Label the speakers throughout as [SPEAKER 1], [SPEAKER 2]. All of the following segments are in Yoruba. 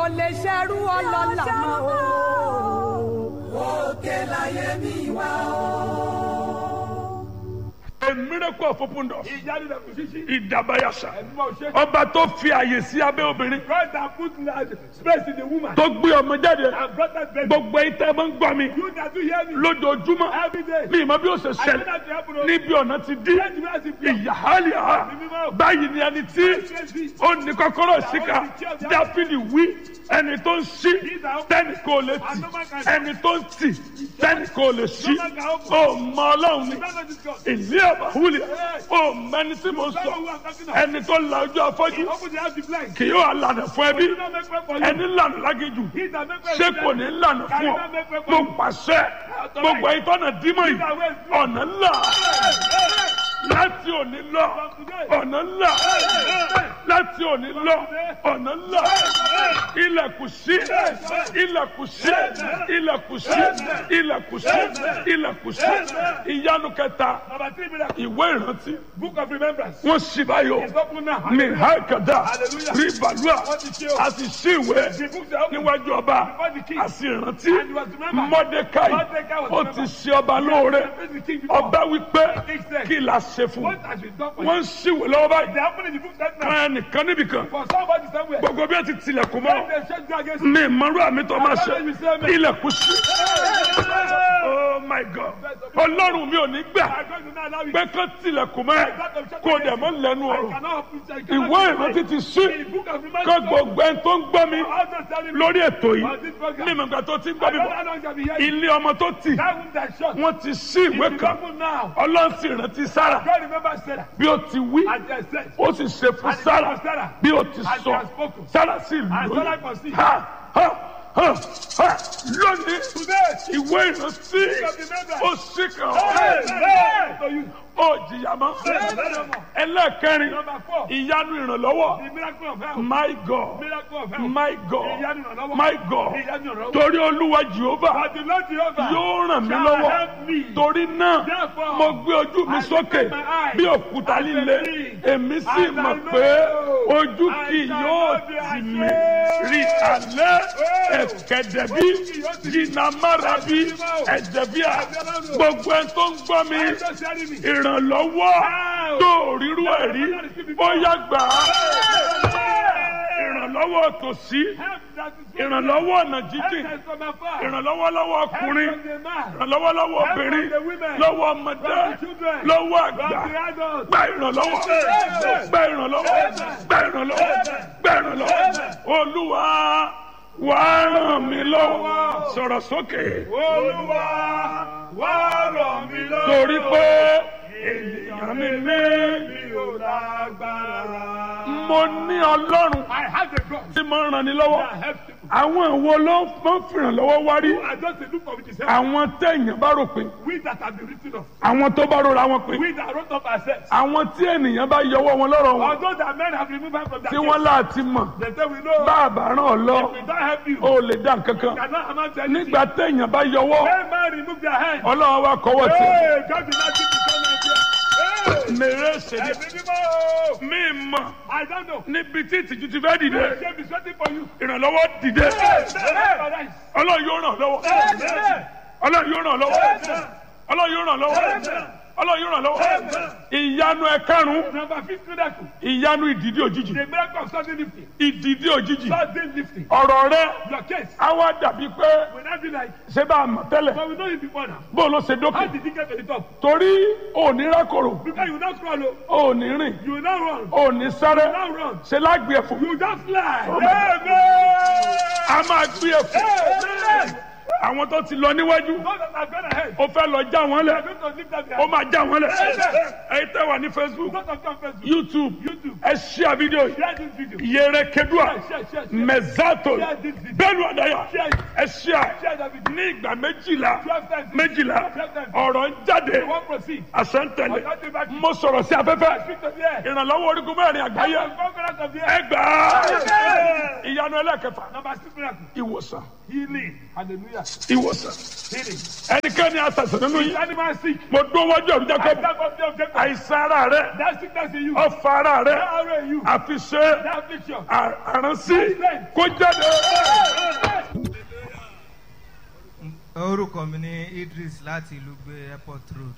[SPEAKER 1] ò lè ṣerú ọlọ́lá mọ́ o.
[SPEAKER 2] òkè láyé mi wá o.
[SPEAKER 3] A miracle of open doors.
[SPEAKER 4] ìyanu rẹ̀ kò ṣíṣí.
[SPEAKER 3] Ìdàbàyàṣà.
[SPEAKER 4] ẹ̀dùnmọ̀ ṣe.
[SPEAKER 3] Ọba tó fi àyè sí abẹ́ obìnrin.
[SPEAKER 4] God that put la- space in the woman.
[SPEAKER 3] Tó gbé ọmọ jáde.
[SPEAKER 4] and brought that baby.
[SPEAKER 3] Gbogbo ẹ̀yin tẹ́ ẹ máa ń gbọ́ mi.
[SPEAKER 4] you that do hear me.
[SPEAKER 3] Lójoojúmọ́.
[SPEAKER 4] every day.
[SPEAKER 3] Ní ìmọ̀ bí ó ṣe
[SPEAKER 4] I know
[SPEAKER 3] ṣẹlẹ̀.
[SPEAKER 4] that you happen to.
[SPEAKER 3] Níbi ọ̀nà ti dí.
[SPEAKER 4] Let me ask you.
[SPEAKER 3] Ìyáhálíà. Báyìí ni ẹni tí ó ní kọ́kọ́rọ́ síkà. Dáfídì wí. Ẹni tó ń ṣí. Tẹ́nì kò lè tì. Ẹni tó ń tì. Tẹ́nì kò lè ṣí. Ó mọ Ọlọ́run ni.
[SPEAKER 4] None of this God.
[SPEAKER 3] Ìlú àbáwúlẹ̀. Ó mẹni tí mo sọ. Ẹni tó la ojú afọ́jú.
[SPEAKER 4] Open the house to blind.
[SPEAKER 3] Kì yóò lànà fún ẹbí.
[SPEAKER 4] Do not make way for you.
[SPEAKER 3] Ẹni lànà lágéjù.
[SPEAKER 4] He that make way
[SPEAKER 3] Ṣé
[SPEAKER 4] for
[SPEAKER 3] kò
[SPEAKER 4] you.
[SPEAKER 3] ní lànà
[SPEAKER 4] Can
[SPEAKER 3] fún
[SPEAKER 4] you
[SPEAKER 3] ọ?
[SPEAKER 4] not make way for
[SPEAKER 3] Mo
[SPEAKER 4] you.
[SPEAKER 3] pàṣẹ. Gbogbo ẹ̀yin tọ́nà dímọ̀ yìí. Ọ̀nà ńlá. Láti òní lọ. Ọ̀nà ńlá. Láti òní lọ. Ọ̀nà ńlá. Ilẹ̀kùn sí. Ilẹ̀kùn sí. Ilẹ̀kùn sí. Ilẹ̀kùn sí. Ilẹ̀kùn sí. Ìyanu kẹta.
[SPEAKER 4] Number three miracle.
[SPEAKER 3] Ìwé ìrántí.
[SPEAKER 4] Book of remembrance.
[SPEAKER 3] Wọ́n sì báyọ̀.
[SPEAKER 4] It's open now.
[SPEAKER 3] Ní Hákàdá.
[SPEAKER 4] Hallelujah.
[SPEAKER 3] Rí Bàlúà.
[SPEAKER 4] Wọ́n ti ṣe o.
[SPEAKER 3] A sì ṣí ìwé
[SPEAKER 4] The books are open.
[SPEAKER 3] níwájú ọba.
[SPEAKER 4] Before the king.
[SPEAKER 3] A sì rántí.
[SPEAKER 4] And he was remembered.
[SPEAKER 3] Mọ́dékáì.
[SPEAKER 4] Mordecai was
[SPEAKER 3] Ó ti
[SPEAKER 4] remembered.
[SPEAKER 3] ṣe ọba lóore.
[SPEAKER 4] The king before.
[SPEAKER 3] Ọba wípé
[SPEAKER 4] King said,
[SPEAKER 3] kí la ṣe fún un.
[SPEAKER 4] What has been done for
[SPEAKER 3] Wọ́n
[SPEAKER 4] you?
[SPEAKER 3] ń ṣíwèé lọ́wọ́ báyìí.
[SPEAKER 4] They happen in the book that now.
[SPEAKER 3] Kan ẹnìkan níbìkan.
[SPEAKER 4] For somebody somewhere.
[SPEAKER 3] Gbogbo bí ó ti tilẹ̀kùn
[SPEAKER 4] When
[SPEAKER 3] mọ́.
[SPEAKER 4] they shake you against you.
[SPEAKER 3] Mi ìmọ̀rú àmì tó máa ṣe. Ilẹ̀kùn sí. Oh my God. Ọlọ́run mi ò ní gbà
[SPEAKER 4] I'm going to now allow you.
[SPEAKER 3] pé kán tilẹ̀kùn mọ́ ẹ. Kó dẹ̀ mọ́ lẹ́nu
[SPEAKER 4] I
[SPEAKER 3] ọ̀rọ̀.
[SPEAKER 4] cannot open I cannot
[SPEAKER 3] Ìwé
[SPEAKER 4] open
[SPEAKER 3] ìrántí ti sí.
[SPEAKER 4] The book of
[SPEAKER 3] Kó
[SPEAKER 4] remembrance.
[SPEAKER 3] gbogbo ẹni tó ń gbọ́ mi
[SPEAKER 4] All those telling me.
[SPEAKER 3] lórí ètò yìí.
[SPEAKER 4] On this program.
[SPEAKER 3] Ní ìmọ̀gbà tó ti ń
[SPEAKER 4] I
[SPEAKER 3] gbọ́ mi
[SPEAKER 4] don't know
[SPEAKER 3] bọ̀.
[SPEAKER 4] how long shall be here.
[SPEAKER 3] Ilé ọmọ tó tì.
[SPEAKER 4] That room that shut.
[SPEAKER 3] Wọ́n ti sí ìwé
[SPEAKER 4] It's
[SPEAKER 3] kan.
[SPEAKER 4] open now.
[SPEAKER 3] Ọlọ́run sì rántí Sára.
[SPEAKER 4] God remember Sarah.
[SPEAKER 3] Bí ó ti wí.
[SPEAKER 4] And they said.
[SPEAKER 3] Ó sì ṣe fún
[SPEAKER 4] And it
[SPEAKER 3] Sára.
[SPEAKER 4] was Sarah.
[SPEAKER 3] Bí ó ti
[SPEAKER 4] And
[SPEAKER 3] sọ.
[SPEAKER 4] she has spoken.
[SPEAKER 3] Sára sì
[SPEAKER 4] And Sarah
[SPEAKER 3] lóyún.
[SPEAKER 4] conceived.
[SPEAKER 3] Ha ha ha ha lónìí.
[SPEAKER 4] Today.
[SPEAKER 3] Ìwé ìrántí.
[SPEAKER 4] of remembrance.
[SPEAKER 3] Ó sì kàn.
[SPEAKER 4] Hey, hey. So you.
[SPEAKER 3] Ó jìyà mọ́. Ẹlẹ́ẹ̀kẹrin.
[SPEAKER 4] Number four.
[SPEAKER 3] Ìyanu ìrànlọ́wọ́.
[SPEAKER 4] The miracle of health.
[SPEAKER 3] My God.
[SPEAKER 4] Miracle of health.
[SPEAKER 3] My God.
[SPEAKER 4] Ìyanu ìrànlọ́wọ́.
[SPEAKER 3] My God.
[SPEAKER 4] Ìyanu ìrànlọ́wọ́.
[SPEAKER 3] Torí Olúwa Jehova
[SPEAKER 4] But the Lord Jehovah
[SPEAKER 3] yóò ràn mí
[SPEAKER 4] shall
[SPEAKER 3] lọ́wọ́.
[SPEAKER 4] help me.
[SPEAKER 3] Torí náà,
[SPEAKER 4] Therefore,
[SPEAKER 3] mo gbé ojú mi
[SPEAKER 4] I
[SPEAKER 3] sókè
[SPEAKER 4] lift my eyes
[SPEAKER 3] bí òkúta
[SPEAKER 4] and
[SPEAKER 3] líle.
[SPEAKER 4] believe.
[SPEAKER 3] Èmi sì
[SPEAKER 4] And I
[SPEAKER 3] mọ̀
[SPEAKER 4] know
[SPEAKER 3] pé ojú
[SPEAKER 4] I
[SPEAKER 3] kì
[SPEAKER 4] shall
[SPEAKER 3] yóò
[SPEAKER 4] not be
[SPEAKER 3] tì
[SPEAKER 4] ashamed.
[SPEAKER 3] mí. Rí alẹ́
[SPEAKER 4] Oh.
[SPEAKER 3] ẹ̀kẹ́dẹ̀bí
[SPEAKER 4] Ojú kì yóò tì mí.
[SPEAKER 3] jìnnàmárabi ẹ̀jẹ̀bíà gbogbo ẹ̀ tó ń gbọ́ mi
[SPEAKER 4] I'm just telling me.
[SPEAKER 3] ìrànlọ́wọ́
[SPEAKER 4] Wow.
[SPEAKER 3] tó rírú ẹ̀ rí bóyá gbà á ìrànlọ́wọ́ tòsí
[SPEAKER 4] Help that is
[SPEAKER 3] ìrànlọ́wọ́ ọ̀nà jíjìn
[SPEAKER 4] Help us from afar.
[SPEAKER 3] ìrànlọ́wọ́ lọ́wọ́
[SPEAKER 4] Help
[SPEAKER 3] ọkùnrin
[SPEAKER 4] from the man.
[SPEAKER 3] ìrànlọ́wọ́ lọ́wọ́
[SPEAKER 4] Help from
[SPEAKER 3] obìnrin
[SPEAKER 4] the women.
[SPEAKER 3] lọ́wọ́ ọmọdé
[SPEAKER 4] From the children.
[SPEAKER 3] lọ́wọ́
[SPEAKER 4] From
[SPEAKER 3] àgbà
[SPEAKER 4] the adults.
[SPEAKER 3] gba ìrànlọ́wọ́ gba ìrànlọ́wọ́ gba ìrànlọ́wọ́ gba ìrànlọ́wọ́ olúwa wà á ràn mí lọ́wọ́ sọ̀rọ̀ sókè
[SPEAKER 4] Olúwa wá ràn mí lọ́wọ́.
[SPEAKER 3] torí pé ènìyàn mi ní
[SPEAKER 4] mi ò lágbára.
[SPEAKER 3] mo ní ọlọ́run
[SPEAKER 4] I have a God
[SPEAKER 3] tí mo ń ràn ní lọ́wọ́
[SPEAKER 4] that helps people.
[SPEAKER 3] àwọn ìwo ló máa ń fìrànlọ́wọ́ wá rí
[SPEAKER 4] I just a look for which is help.
[SPEAKER 3] àwọn téèyàn bá rò pé
[SPEAKER 4] We that have been written of.
[SPEAKER 3] àwọn tó bá rora wọn pé
[SPEAKER 4] We that wrote up ourselves.
[SPEAKER 3] àwọn tí ènìyàn bá yọwọ́ wọn lọ́rọ̀ wọn
[SPEAKER 4] Although that men have removed us from that
[SPEAKER 3] tí wọ́n
[SPEAKER 4] case,
[SPEAKER 3] láti mọ̀
[SPEAKER 4] they say we know.
[SPEAKER 3] bá a bá ràn ọ́ lọ
[SPEAKER 4] We don't help you.
[SPEAKER 3] ó lè dá nǹkan kan
[SPEAKER 4] Cannot amount to anything.
[SPEAKER 3] nígbà téèyàn bá yọwọ́
[SPEAKER 4] When man remove their hand.
[SPEAKER 3] ọlọ́run wa kọ́wọ́ tì
[SPEAKER 4] Hey, God did not give you so much. Hey,
[SPEAKER 3] mèrè ṣèlè
[SPEAKER 4] ẹ̀mí mímọ́.
[SPEAKER 3] mí mọ̀
[SPEAKER 4] I don't know.
[SPEAKER 3] níbi tí ìtìjú ti fẹ́ dìde
[SPEAKER 4] The shame is waiting for you.
[SPEAKER 3] ìrànlọ́wọ́ dìde
[SPEAKER 4] Hey, hey,
[SPEAKER 3] ọlọ́run yóò ràn lọ́wọ́
[SPEAKER 4] hey.
[SPEAKER 3] ọlọ́run yóò ràn lọ́wọ́ ọlọ́run yóò ràn lọ́wọ́ ọlọ́run yóò ràn lọ́wọ́ ìyanu ẹ̀karùn-ún
[SPEAKER 4] Number fifth miracle.
[SPEAKER 3] ìyanu ìdìdí òjijì
[SPEAKER 4] The miracle of sudden lifting.
[SPEAKER 3] ìdìdí òjijì
[SPEAKER 4] Sudden lifting.
[SPEAKER 3] ọ̀rọ̀ rẹ
[SPEAKER 4] Your case
[SPEAKER 3] á wá dàbí pé
[SPEAKER 4] will not be like,
[SPEAKER 3] ṣé bá a mọ̀ tẹ́lẹ̀
[SPEAKER 4] but we know you before now.
[SPEAKER 3] bó ló ṣe
[SPEAKER 4] How
[SPEAKER 3] dókè
[SPEAKER 4] did you get to the top?
[SPEAKER 3] torí òní rákòrò
[SPEAKER 4] Because you will not crawl, oh.
[SPEAKER 3] òní rìn
[SPEAKER 4] you will not run.
[SPEAKER 3] òní sáré
[SPEAKER 4] You will not run.
[SPEAKER 3] ṣe lágbè ẹ̀fọ́
[SPEAKER 4] You will just fly.
[SPEAKER 3] Oh,
[SPEAKER 4] Amen.
[SPEAKER 3] a máa gbé ẹ̀fọ́
[SPEAKER 4] Amen.
[SPEAKER 3] àwọn tó ti lọ níwájú
[SPEAKER 4] Those that have gone ahead.
[SPEAKER 3] ó fẹ́ lọ já wọn
[SPEAKER 4] They are
[SPEAKER 3] lẹ̀
[SPEAKER 4] going to lift up their
[SPEAKER 3] ó máa já wọn lẹ̀
[SPEAKER 4] Amen.
[SPEAKER 3] ẹ̀yin tẹ́ wà ní facebook
[SPEAKER 4] Those that come first.
[SPEAKER 3] youtube
[SPEAKER 4] YouTube.
[SPEAKER 3] ẹ ṣíà fídíò yìí
[SPEAKER 4] Share this video.
[SPEAKER 3] yẹrẹ kedua
[SPEAKER 4] Share, share, share.
[SPEAKER 3] mẹzato
[SPEAKER 4] Share this video.
[SPEAKER 3] bẹ́ẹ̀ni ọdaya
[SPEAKER 4] Share it.
[SPEAKER 3] ẹ ṣíà
[SPEAKER 4] Share that video.
[SPEAKER 3] ní ìgbà méjìlá
[SPEAKER 4] Twelve times.
[SPEAKER 3] méjìlá
[SPEAKER 4] Twelve times.
[SPEAKER 3] ọ̀rọ̀ ń jáde
[SPEAKER 4] You won't proceed.
[SPEAKER 3] àṣẹ ń tẹ̀lé
[SPEAKER 4] Ọ̀yọ́ ti bá kí.
[SPEAKER 3] mo sọ̀rọ̀ sí afẹ́fẹ́
[SPEAKER 4] Speak to the air.
[SPEAKER 3] ìrànlọ́wọ́ orígun mẹ́rin àgbáyé
[SPEAKER 4] The conquerors of the
[SPEAKER 3] ẹ
[SPEAKER 4] air.
[SPEAKER 3] gbà á
[SPEAKER 4] Amen.
[SPEAKER 3] ìyanu ẹlẹ́kẹfà
[SPEAKER 4] Number six miracle.
[SPEAKER 3] ìwòsàn
[SPEAKER 4] Healing. Hallelujah.
[SPEAKER 3] ìwòsàn
[SPEAKER 4] Healing.
[SPEAKER 3] ẹnikẹ́ni àṣàṣàn nínú
[SPEAKER 4] Is
[SPEAKER 3] yín
[SPEAKER 4] anyone sick?
[SPEAKER 3] mo dún wájú ọ̀run
[SPEAKER 4] I
[SPEAKER 3] Jacob
[SPEAKER 4] stand up there, Jacob.
[SPEAKER 3] àìsàn ara rẹ
[SPEAKER 4] That sickness in you.
[SPEAKER 3] ọfà ara rẹ
[SPEAKER 4] That arrow in you.
[SPEAKER 3] àfiṣe
[SPEAKER 4] That affliction.
[SPEAKER 3] à- àránsí kó jáde.
[SPEAKER 5] orúkọ mi ní Idris láti ìlú gbé airport road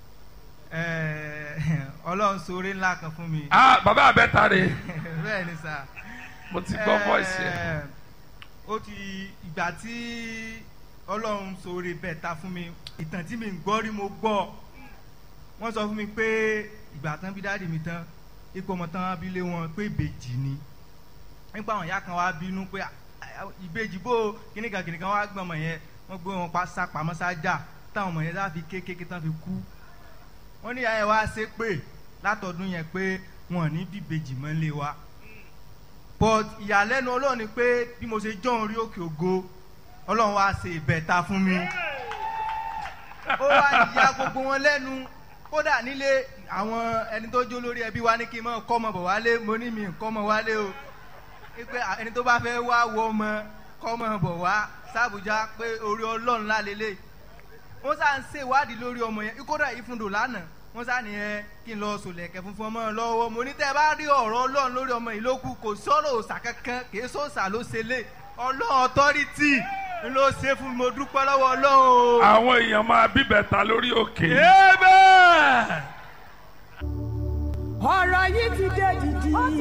[SPEAKER 5] Eh, ọlọ́run ṣoore ńlá kan fún mi
[SPEAKER 6] ah bàbá abẹ́ta rè
[SPEAKER 5] bẹ́ẹ̀ ni sà
[SPEAKER 6] mo ti gbọ́ voice yẹn.
[SPEAKER 5] Eh, ó ti ìgbà tí ọlọ́run ṣoore bẹ́ẹ̀ ta fún mi ìtàn tí mi ń gbọ́ rí mo gbọ́ wọ́n sọ fún mi pé ìgbà tán bí dáàdì mi tán ipò ọmọ tán bí lé wọn pé ìbejì ni nípa àwọn ìyá kan wá bínú pé "Ah, ah, ìbejì bó kíníkan kíníkan wá gbọ́n ọmọ yẹn wọ́n gbé wọn pa sápamọ́ sájà táwọn ọmọ yẹn láfi kékeré tán fi kú wọ́n ní ìyá yẹn wá ṣe pé látọdún yẹn pé wọn ò ní bí ìbejì mọ́ lé wa but ìyàlẹ́nu ọlọ́run ni pé bí mo ṣe jọ́ orí òkè ògo ọlọ́run wá ṣe ìbẹ̀ta fún mi ó wá ya gbogbo wọn lẹ́nu kódà nílé àwọn ẹni tó jó lórí ẹbí wa ní kí n mọ kọ́ ọmọ bọ̀ wálé mo ní mi kọ́ ọmọ wálé o pé ẹni tó bá fẹ́ wá wọ ọmọ kọ́ ọmọ bọ̀ wá sàbújá pé orí ọlọ́run lálélẹ̀ wọ́n sá ń ṣèwádìí lórí ọmọ yẹn kódà ìfúndò lánàá wọ́n sá nìyẹn kí n lọ sòlẹ̀kẹ̀ funfun ọmọ lọ́wọ́ mo ní tẹ́ ẹ bá rí ọ̀rọ̀ ọlọ́run lórí ọmọ yìí ló kù kò sọ̀rọ̀ òòsà kankan kì í sọ̀sà ló ṣe lé ọlọ́run ọ̀tọ́rìtì ló ṣe fún mi mo dúpẹ́ lọ́wọ́ ọlọ́run o.
[SPEAKER 3] àwọn èèyàn máa bíbẹ̀ta lórí òkè.
[SPEAKER 6] Amen.
[SPEAKER 1] ọ̀rọ̀ yìí ti dé dìdì.